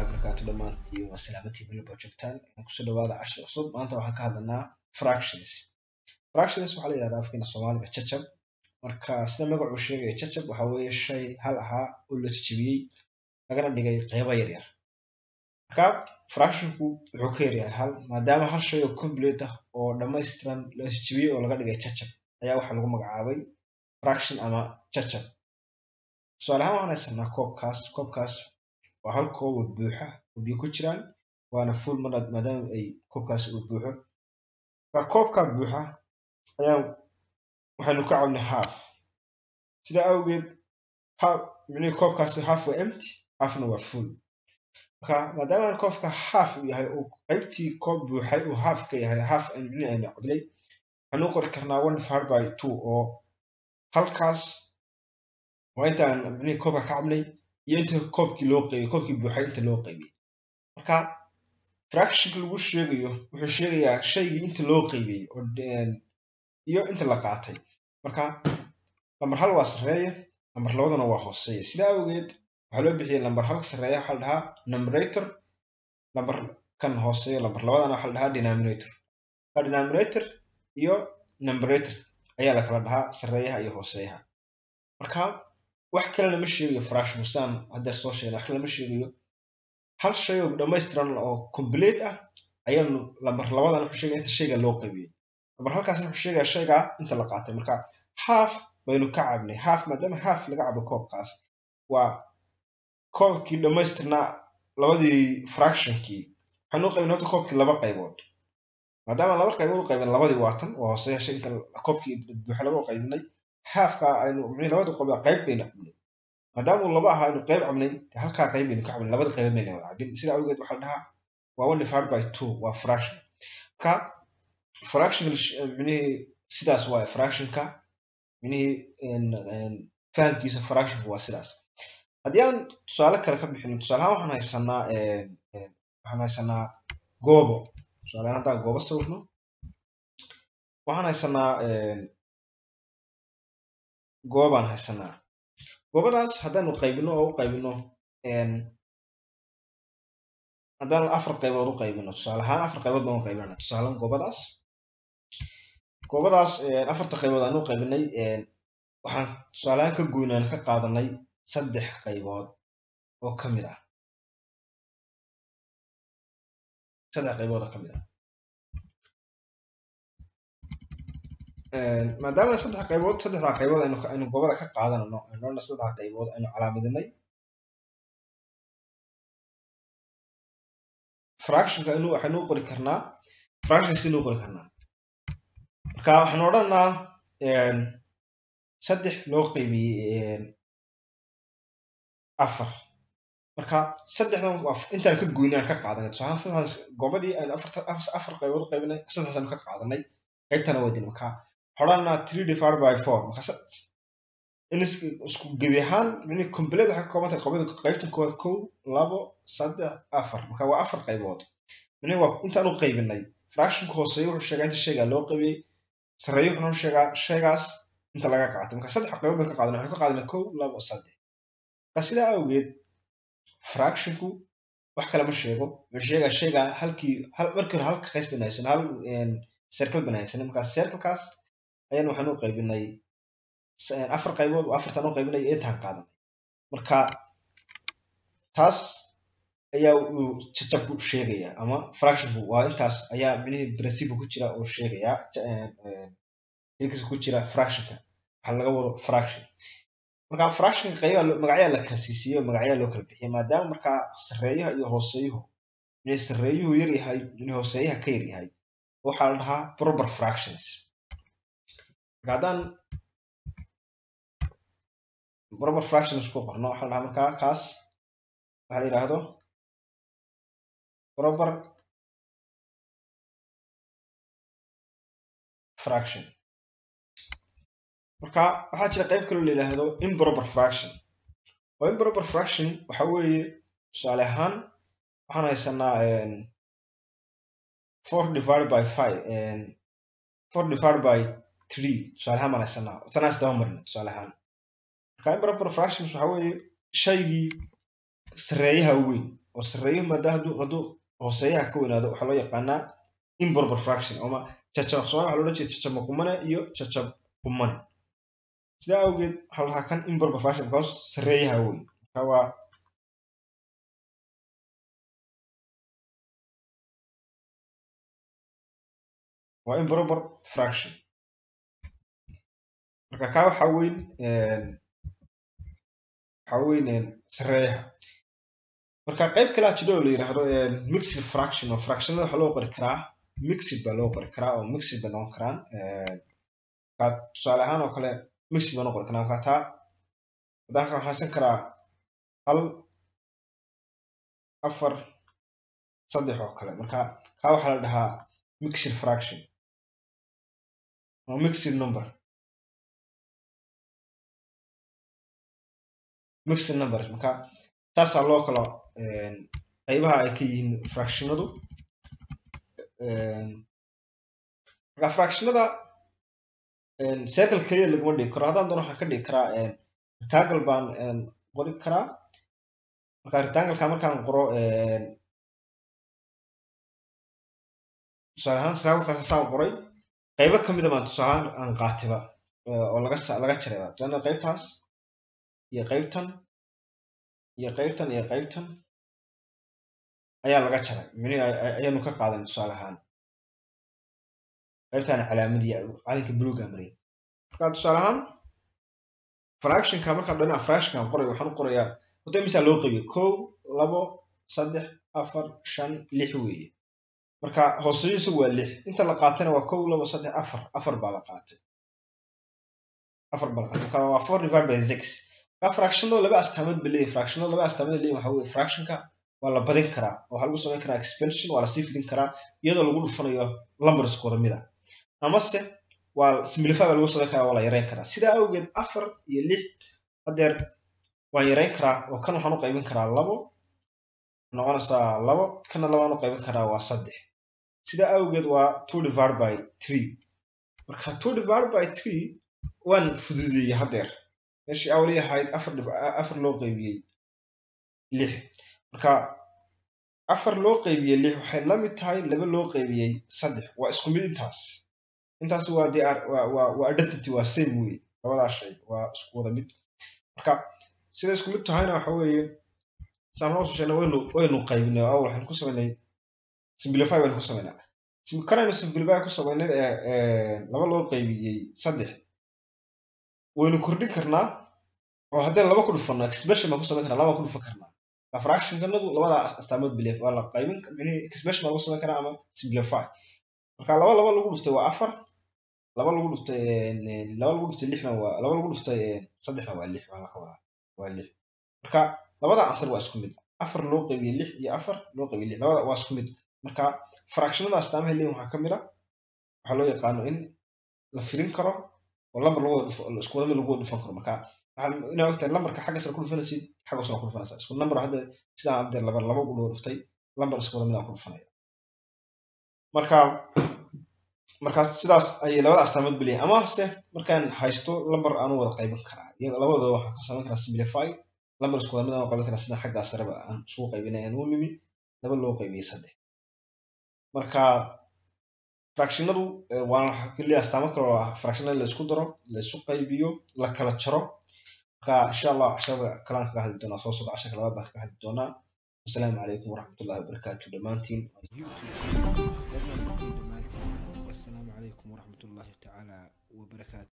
wabarakaatu dhammaantiin waa salaamantiin meel baa joogtaan kusoo dhawaada cashir cusub maanta waxaan ka hadlanaa fractions fractions waxaa la yidhahdaa afkeena soomaaliga jajab marka sida magacuu sheegaya jajab waxa weeye shay hal ahaa oo la jajabiyey lagana dhigay qeybo yaryar marka fractionku wuxuu ka yaryahay hal maadaama hal shay oo complete ah oo dhammaystiran la jajabiyey oo laga dhigay jajab ayaa waxaa lagu magacaabay fraction ama jajab tusaale ahaan waxaan haysanaa koobkaas koobkaas waa hal koob oo buuxa oo biyo ku jiraan waana full marad maadaama ay koobkaas uu buuxo marka koobkaa buuxa ayaa waxaynu ka cabnay half sidaa awgeed half micnihii koobkaasi half waa empty halfna waa full marka maadaama koobka half uu yahay uu qaybtii koob buuxay uu half ka yahay half micnihi aynu cabnay waxaynu u qori karnaa one divided by two oo halkaas waa intaan micnihii koobka ka cabnay iyo inta koobkii loo qeybiyey koobkii buuxay inta loo qeybiyey marka fractionka lagu sheegayo wuxuu sheegayaa shaygii inta loo qeybiyey oo iyo inta la qaatay marka lambar hal waa sarreeya lambar labadana waa hooseeya sidaa awgeed waxaa loo bixiyay lambar halka sarreeya waxaa la dhahaa numerator lambar kan hooseeya lambar labadana waxaa la dhahaa denominator marka denominator iyo numerator ayaa la kala dhahaa sarreeyaha iyo hooseeyaha marka wax kale lama sheegayo fraction sidaan haddeer soo sheegna wax kale lama sheegayo hal shay oo dhammaystiran oo complete ah ayaanu lambar labadan wuxuu sheegaya inta shayga loo qaybiyey lambar halkaasna wuxuu sheegaya shaygaa inta la qaatay marka half baynu ka cabnay half maadaama half laga cabo koobkaas waa koobkii dhammaystirnaa labadii fractionkii waxaynu u qaybnay horta koobkii laba qaybood maadaama laba qaybood u qaybin labadii waatan waa hooseeya shay inta koobkii buuxa laba u qaybinay halfka aynu micnii labada qob qayb baynu cabnay maadaama uu laba ahaa aynu qayb cabnay halkaa qayb baynu ka cabnay labada qaybood bayna wada cabin sida awgeed waxaa la dhahaa waa one divided by two waa fraction marka fraction micnihii sidaas waaye fractionka micnihii fahamkiisa fractionka waa sidaas haddii aan tusaale kale ka bixino tusaale ahaan waxaan haysanaa waxaan haysanaa goobo tusaale ahaan haddaan goobo sawirno waxaan haysanaa goobaan haysanaa goobadaas haddaanu qaybino oo u qaybino haddaanu afar qaybood u qaybino tusaale ahaan afar qaybood baan u qaybinana tusaalean goobadaas goobadaas afarta qaybood aan u qaybinay waxaan tusaalehaan ka goynaan ka qaadanay saddex qaybood oo ka mid ah saddex qaybood oo ka mid ah maadaama saddex qaybood saddexdaa qaybood aynu aynu goobada ka qaadanano aynu saddexdaa qaybood aynu calaamadinay fractionka inu waxaynu u qori karnaa fractions inu qori karnaa marka waxaanu odhanaa saddex loo qaybiyey afar marka saddexdan intaan ka goynay aan ka qaadanay tusaale saddexdaas goobadii aynu afarta afar qaybood u qaybinay saddexdaas aynu ka qaadanay qaybtana waa dina marka xoranaa three divided by four marka in isku gebi ahaan mini complete waxay ka kooban tahay qobada qaybtan koowaad kow labo saddex afar marka waa afar qaybood mini waa intaan u qaybinay fractionka hooseeya wuxuu sheegaa inta shaygaa loo qaybiyey sarreeyo wuxuu sheegaa shaygaas inta laga qaatay marka saddex qaybood baan ka qaadanay waxaan ka qaadanay kow labo saddex marka sidaa awgeed fractionku wax kale ma sheego wuxuu sheegaa shaygaa halkii markii hore halka qays ban haysan hal circle ban haysan marka circlekaas ayaan waxaan u qaybinay afar qaybood oo afartan u qaybinay intaan qaadanay marka taas ayaa uu jajabku sheegaya ama fractionku waa intaas ayaa micnihii principle ku jira oo sheegaya ilkiisa ku jira fractionka waxaa laga wado fraction marka fractionka qayba magacyaa la kala siisiyo magacyaa loo kala bixiya maadaama markaa sarreeyaha iyo hooseeyuhu micnihii sarreeyuhu yar yahay micnihii hooseeyaha ka yar yahay waxaa la dhahaa proper fractions marka haddaan proper fractions ku qorno waxaa la dhahaa markaa kaas waxaa la yidhaahdo proper fraction marka waxaa jira qayb kaloo la yidhaahdo improper fraction oo improper fraction waxa weeye tusaale ahaan waxaan haysanaa four divided by five four divided by three tusaale ahaan baan haysanaa tanaas daba marina tusaale ahaan marka improper fractions waxa weeye shaygii sarreeyaha weyn oo sarreeyuhu maadaama hadduu hadduu hooseeyaha ka weynaado waxaa loo yaqaanaa improper fraction ama jajab soomaali waxaa loola jeeda jajab qumane iyo jajab qumane sidaa awgeed waxaa la dhahaa kan improper fraction because sarreeyaha weyn marka waa waa improper fraction marka kaa waxaa weyn waxaa weyn sarreeyaha marka qayb kale jiro oo la yidhaahdo mixed fraction oo fractionada waxaa loo qori karaa mixed baa loo qori karaa oo mixed bay noqon karaan marka tusaale ahaan oo kale mixed baa loo qori karaa marka taa haddaan ka haysan karaa hal afar saddex oo kale marka kaa waxaa la dhahaa mixed fraction oo mixed number mixed numbers marka taasaa loo kala qaybaha ay ka yihiin fractionadu marka fractionada circle keliya laguma dhigi karo haddaan doono waxaan ka dhigi karaa rectangle baan qori karaa marka rectangleka markaan qoro tusaale ahaan rectanglekaas saan qoray qaybo kamid a baan tusaale ahaan aan qaatiba oo laga laga jarayba tusaale qaybtaas iyo qaybtan iyo qaybtan iyo qaybtan ayaa laga jaray mini ayaanu ka qaadan tusaale ahaan qaybtan calaamadii calinka buluuga mariyay marka tusaale ahaan fractionka markaan dhinaca fractionkan qorayo waxaan u qorayaa horta imisaa loo qaybiyo kow labo saddex afar shan lix weeye marka hooseyo isagu waa lix inta la qaatayna waa kow labo saddex afar afar baa la qaatay afar baa la qaatay marka waa four divided by six marka fractionada laba astaamood ba leeyahay fractionada laba astaamood leeyahay waxa weye fractionka waa la badin karaa oo waxaa lagu samayn karaa expansion waa lasii fidin karaa iyadoo lagu dhufanayo lumberskooda mida amase waa simplify baa lagu samayn karaa waa la yareyn karaa sidaa awgeed afar iyo lix hadeer waan yareyn karaa oo kan waxaan u qaybin karaa labo noqonaysaa labo kana labaan u qaybin karaa waa saddex sidaa awgeed waa two divided by three marka two divided by three waan fududeeyey hadeer meeshii awli ahayd afar afar loo qaybiyey lix marka afar loo qaybiyey lix waxay la mid tahay laba loo qaybiyey saddex waa isku mid intaas intaas waa de waa waa identity waa same wey labadaa shay waa isku wada mid marka sida isku mid tahayna waxa weeye saamnoosu sheegna waynu waynu qaybinay oo waxaynu ku samaynay simplify baynu ku samaynaa kanaynu simplify ku samaynay laba loo qaybiyey saddex waynu kordhin karnaa oo haddeen laba ku dhufano expression baan ku samayn karnaa laba ku dhufan karnaa fractionkanadu labada astaamood belief waa la qaybin expression baa lagu samayn karaa ama simplify marka laba laba lagu dhuftay waa afar laba lagu dhuftay laba lagu dhuftay lixna waa laba lagu dhuftay saddexna waa lix waa la qabadaa waa lix marka labada ansar waa isku mid afar loo qaybiyey lix iyo afar loo qaybiyey lix labada waa isku mid marka fractionada astaamaha leeyihin waxaa ka mid a waxaa loo yaqaano in la firin karo oo lambar lagu isku wada mid lagu dhufan karo marka waxaa inaa ogtahay lambarka xagga sare ku dhufanaysid xagga hoosena ku dhufanaysaa isku number hadda sidaan hadda laba laba ugu dhuftay lambar isku wada mid aan ku dhufanaya marka markaas sidaas ayay labada astaamood beliyahay ama se markaan haysto lambar aanu wada qaybin karaa iyaga labadooda waxaan ka samayn karaa simplify lambar isku wada mid aan qaybin karaa sida xaggaa sareba aan isugu qaybinay aan u nimi laba loo qaybiyey saddex marka fractionadu waa keliya astaamo kale oo ah fractionada la isku daro la isu qaybiyo la kala jaro marka insha allah casharada kalaan kaga hadli doonaa soo socda casharka labaad baan kaga hadli doonaa wasalaamu calaykum waraxmatullahi wabarakaatu dhammaantiin والسلام عليكم ورحمة الله تعالى وبركاته